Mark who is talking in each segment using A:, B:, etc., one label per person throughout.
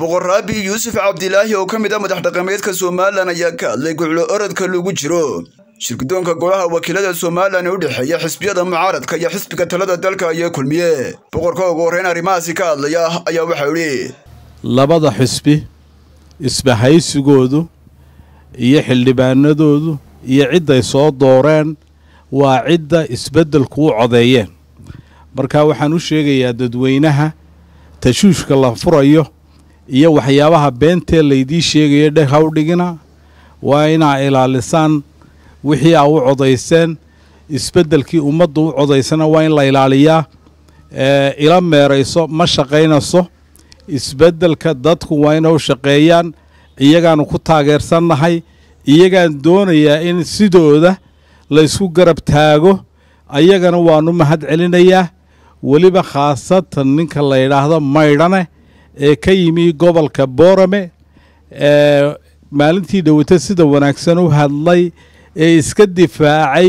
A: boqor raabi yuusuf cabdilaahi oo ka mid ah madax dhaqameedka somalilan ayaa ka hadlay guclo orodka lagu jiro shirgudoonka golaha wakiilada somalilan ee u dhexeeya xisbiyada mucaaradka iyo xisbiga talada dalka ayaa kulmiye boqorka ugu horreyn arrimahaasi ka hadlaya ayaa waxau idhi
B: labada xisbi isbahaysigoodu iyo xildhibaanadoodu iyo cidday soo dooreen waa cidda isbeddelku u codeeyeen marka waxaan u sheegayaa dadweynaha tashuushka la furayo iyo waxyaabaha beentee laydii sheegaya dheg ha u dhigina waa inaa ilaalisaan wixii aa u codayseen isbeddelkii ummadda u codaysana waa in la ilaaliyaa ila meerayso ma shaqaynayso isbeddelka dadku waa inay u shaqeeyaan iyagaanu ku taageersannahay iyagaan doonayaa in sidooda laysku garab taago ayagana waanu mahad celinayaa weliba khaasatan ninka la yidhaahdo maydhane ee ka yimi gobolka boorame ee maalintii dhowata sida wanaagsan u hadlay ee iska difaacay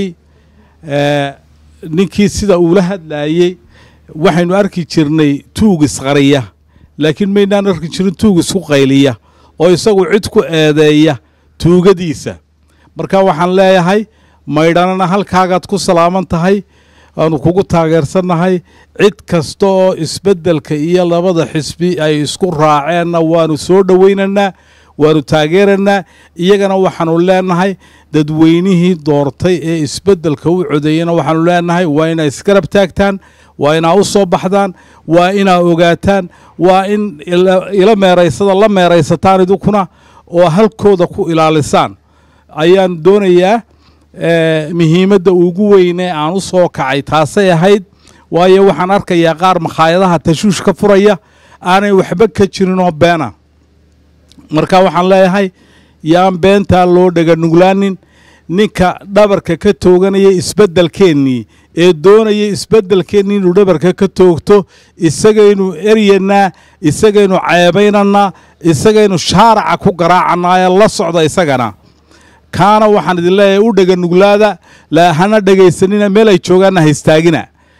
B: ninkii sida uula hadlaayey waxaynu arki jirnay tuug isqariya laakiin maynaan arki jirin tuug isku qayliya oo isagu cid ku eedeeya tuugadiisa marka waxaan leeyahay maydhanana halkaagaad ku salaaman tahay waanu kugu taageersannahay cid kasta oo isbeddelka iyo labada xisbi ay isku raaceenna waanu soo dhowaynaynaa waanu taageeraynaa iyagana waxaanu leenahay dadweynihii doortay ee isbeddelka u codeeyena waxaanu leenahay waa inaa isgarab taagtaan waa inaa u soo baxdaan waa inaa ogaataan waa in ila meeraysada la meeraysataan idinkuna oo halkooda ku ilaalisaan ayaan doonayaa muhiimadda ugu weyne aan u soo kacay taasay ahayd waayo waxaan arkayaa qaar makhaayadaha tashuush ka furaya aanay waxba ka jirinoo beena marka waxaan leeyahay yaan beentaa loo dhega nuglaanin ninka dhabarka ka tooganaya isbeddelkeennii ee doonaya isbeddelkeennii inuu dhabarka ka toogto isagaynu eryanaa isagaynu ceebaynanaa isagaynu shaaraca ku garaacannaa ee la socda isagana kaana waxaan idin leeyahay u dhega nuglaada hana dhegaysanina meel ay joogaanna haystaagina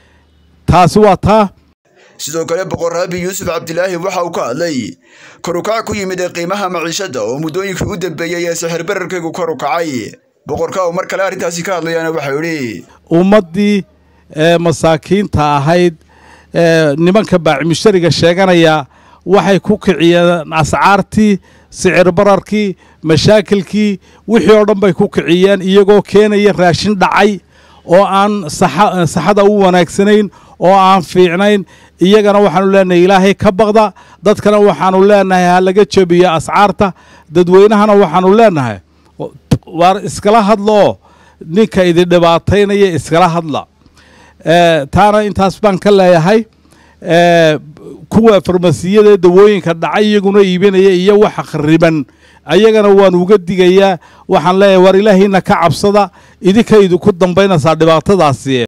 B: taasi waa taa
A: sidoo kale boqor raabi yuusuf cabdilaahi waxa uu ka hadlay korukac ku yimid ee qiimaha maciishadda oo muddooyinkii u dambeeyey ee sixir bararkaygu kor u kacay boqorka uu mar kale arrintaasi ka hadlayaana waxau idhi
B: ummaddii ee masaakiinta ahayd ee nimanka baacimishariga sheeganaya waxay ku kiciyeen ascaartii sicir bararkii mashaakilkii wixii oo dhan bay ku kiciyeen iyagoo keenaya raashin dhacay oo aan saxada u wanaagsanayn oo aan fiicnayn iyagana waxaanu leenahay ilaahay ka baqda dadkana waxaanu leenahay ha laga jebiyo ascaarta dadweynahana waxaanu leenahay waar iskala hadlaoo ninka idin dhibaataynaya iskala hadla taana intaas baan ka leeyahay kuwa farmasiyada dawooyinka dhacay iyaguna iibinaya iyo waxa khariban ayagana waan uga digayaa waxaan leeyahay waar ilaahayna ka cabsada idinka idinku dambaynaysaa dhibaatadaasi